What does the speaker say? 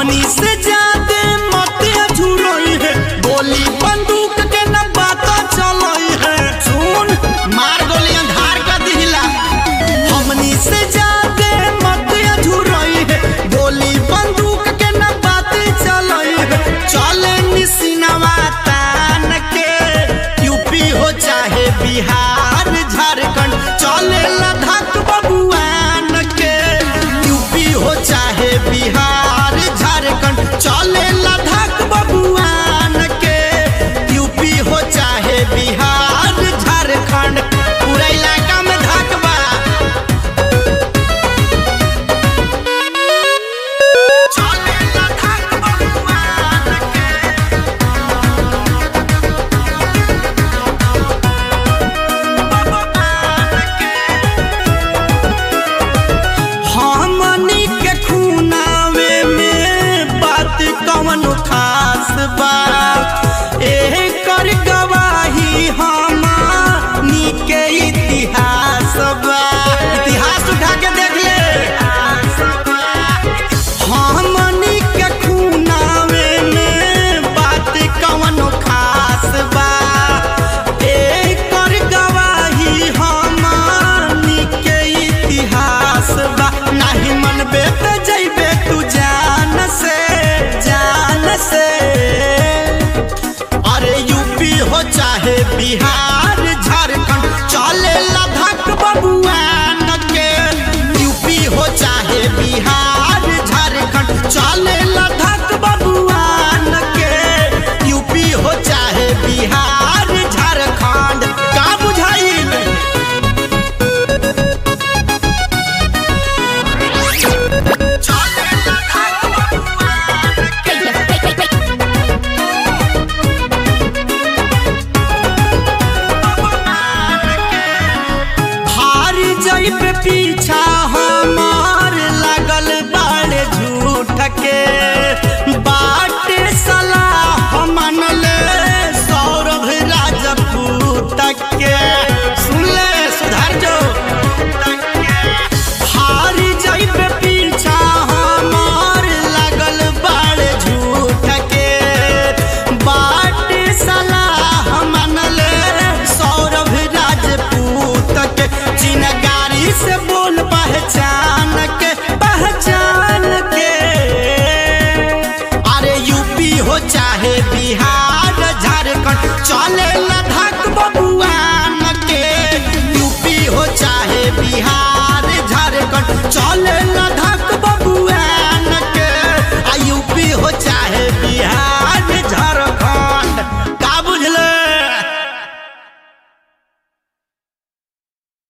हमनी से ज्यादा मत झुरई है गोली बंदूक के न बात चलई है सुन मार गोली अंधार का दिला हमनी से ज्यादा मत झुरई है गोली बंदूक के न बात चलई है चले निसिनवा तान के यूपी हो चाहे बिहार झारखंड चले लद्दाख बबुआन के यूपी हो चाहे बिहार झारखंड चले लद्दाख बबुआन के यूपी हो चाहे बिहार झारखंड पूरा इलाका में धाक बा चले लद्दाख बबुआन के हमनी के खूनावे में बात कवन खास बा एह कर गवाही हमनी के इतिहास बा इतिहास उठा के देख ले हमनी के खूनावे में बात कवन खास बा एकर गवाही हमनी के इतिहास बा नाही मनबे त जइबे तू जान से जान से अरे यूपी हो चाहे बिहार झारखंड चले लद्दाख बबुआन के यूपी हो चाहे बिहार झारखंड चले लद्दाख बबुआन के यूपी हो चाहे बिहार झारखंड का बुझाइल चले लद्दाख बबुआन के हार जइबे पीछा हमार लागल बाड़े झूठ के बाटे सलाह मनले सौरभ राजपूत के सुन ले सुधार जो हार जइबे पीछा हमार लागल बाड़े झूठ के बाटे सलाह मनले सौरभ राजपूत के चिनगारी से बोल पहचान के पहचान के अरे यूपी हो चाहे बिहार झारखंड चले लद्दाख